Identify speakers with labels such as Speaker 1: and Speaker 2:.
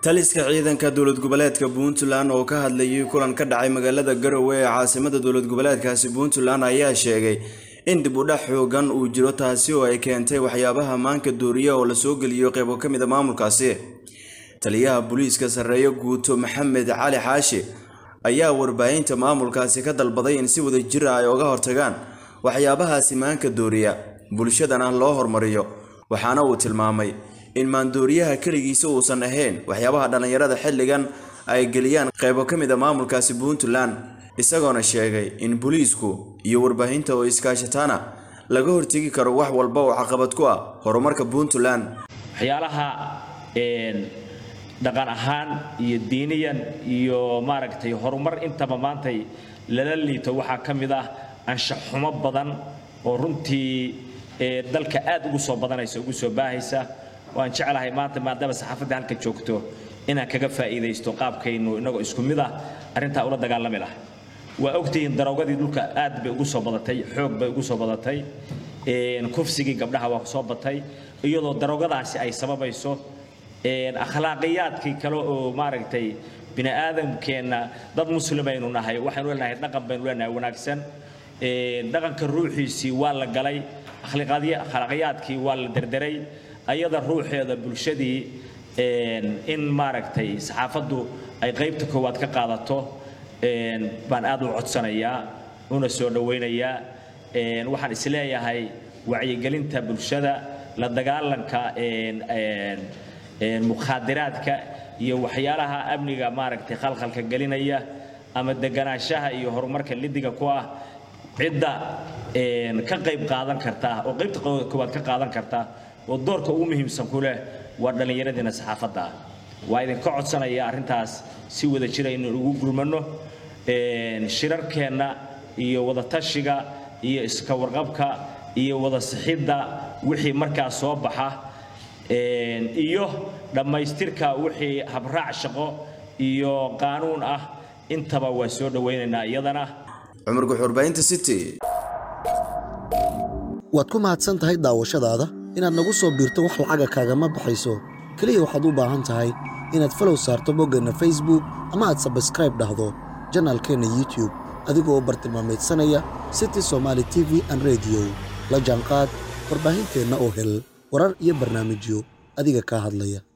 Speaker 1: taliska ciidanka dowlad goboleedka puntland oo ka hadlayay kulan ka dhacay magaalada garowe ee caasimada dowlad goboleedkaasi puntland ayaa sheegay in dib u dhac xoogan uu jiro taasi oo ay keentay waxyaabaha maanka dooriya oo lasoo geliyo qeybo ka mid a maamulkaasi taliyaha booliiska sarreeyo guuto maxamed cali xaashi ayaa warbaahinta maamulkaasi ka dalbaday in si wada jir ah ay uga hortagaan waxyaabahaasi maanka dooriya bulshadana loo hormariyo waxaana uu tilmaamay in maandooriyaha keligiisa uusan ahayn waxyaabaha dhallinyarada xilligan ay geliyaan qaybo ka mid a maamulkaasi puntland isagoona sheegay in booliisku iyo warbaahinta oo iskaashataana laga hortegi karo wax walba oo caqabad ku ah horumarka puntland
Speaker 2: waxyaalaha dhaqan ahaan iyo diiniyan iyo maaragtay horumar intaba maantay lala liito waxaa ka mid ah anshax xumo badan oo runtii dalka aad ugu soo badanaysa ugu soo baahaysa waan jeclahay maanta maadaama saxaafadda halka joogto inaan kaga faa'iidaysto qaabkaynu inagoo isku mid ah arrintaa ula dagaalami lahay waa ogtihiin daroogadii dhulka aad bay ugu soo badatay xoog bay ugu soo badatay kufsigii gabdhaha waa soo batay iyadoo daroogadaasi ay sababayso akhlaaqiyaadkii kale oo maaragtay bini aadamkeenna dad muslimaynu nahay waxaynu leenahay dhaqan baynu leenahay wanaagsan dhaqanka ruuxiisii waa la galay akhlaaqiyaadkii waa la derderay ayada ruuxeeda bulshadii in maaragtay saxaafaddu ay qaybta koowaad ka qaadato baan aad u codsanayaa una soo dhowaynayaa waxaan isleeyahay wacyigelinta bulshada la dagaalanka mukhaadiraadka iyo waxyaalaha amniga maaragtay khalkhalka gelinaya ama deganaanshaha iyo horumarka lidiga ku ah cidda ka qayb qaadan karta oo qaybta koowaad ka qaadan karta oo doorka ugu muhiimsan ku leh waa dhallinyaradiina saxaafadda ah waa idinka codsanaya arrintaas si wada jira inaynu ugu gurmanno shirarkeenna iyo wadatashiga iyo iska warqabka iyo wada sixidda wixii markaa soo baxa iyo dhammaystirka wixii habraac shaqo iyo qaanuun ah intaba waa soo dhowaynaynaa iyadana
Speaker 1: cumar guxurbaynta city
Speaker 3: waad ku mahadsan tahay daawashadaada inaad nagu soo biirto wax lacaga kaagama baxayso keliya waxaad u baahan tahay inaad falow saarto boggeenna facebook ama aad sabskraib dhahdo janaalkeenna youtube adigoo bartilmaameedsanaya city somaali t v an rediyo la jaanqaad warbaahinteenna oo hel warar iyo barnaamijyo adiga kaa hadlaya